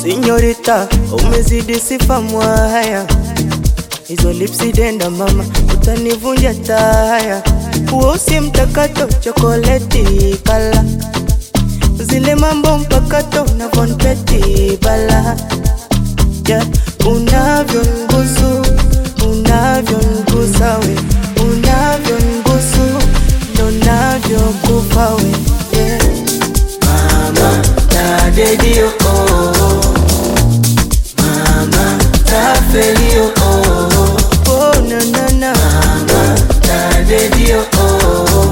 Sinyorita, umezidi sifa mwaya, hizo lipsi denda mama, utanivunja taya. Uosi mtakato, chokoleti kala, zile mambo mpakato na vonpeti bala yeah. Unavyongusu, unavyongusa we, unavyongusu ndo navyokupa we yeah. Mama tadedio oh. Mama tafelio oh. Oh, na, na, na. Mama tadedio oh.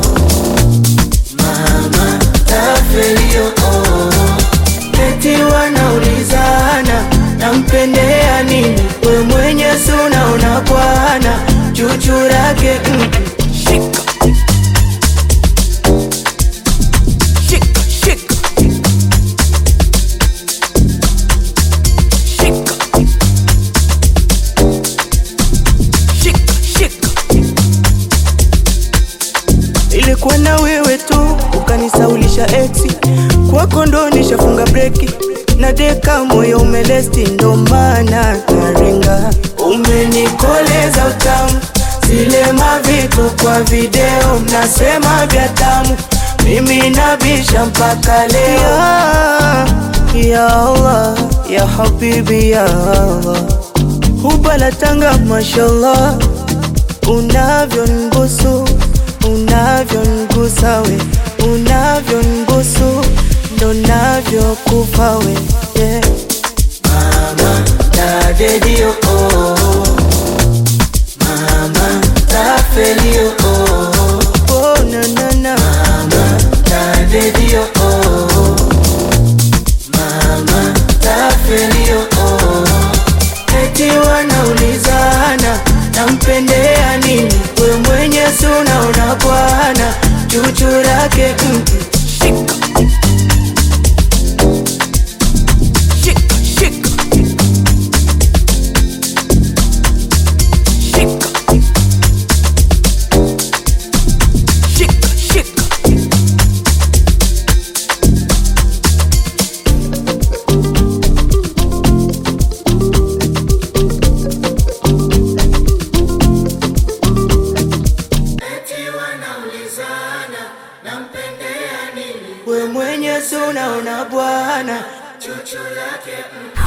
Mama tafelio oh. Eti wanaulizana nampendea nini, we mwenye suna una bwana chuchu lake mm. Shika. Shika, shika. Shika. Shika, shika. Ilikuwa na wewe tu ukanisaulisha exi kwako ndo nishafunga breki na deka moyo umelesti ndo maana naringa umenikoleza utamu zile mavitu kwa video mnasema vya tamu mimi nabisha mpaka leo ya, ya Allah ya habibi ya Allah hubala tanga mashallah unavyongusu unavyongusa we unavyongusu ndo navyokupa we yeah. Mama tadedio oh. Mama tafelio oh. oh, na, na, na. Mama tadedio oh. Mama tafelio oh. Eti wanaulizana nampendea nini, we mwenye suna una bwana chuchu lake mm. Shika. Shika, shika. Shika. Shika, shika. Eti wanaulizana nampendea nini, we mwenye suna una bwana chuchu lake mm.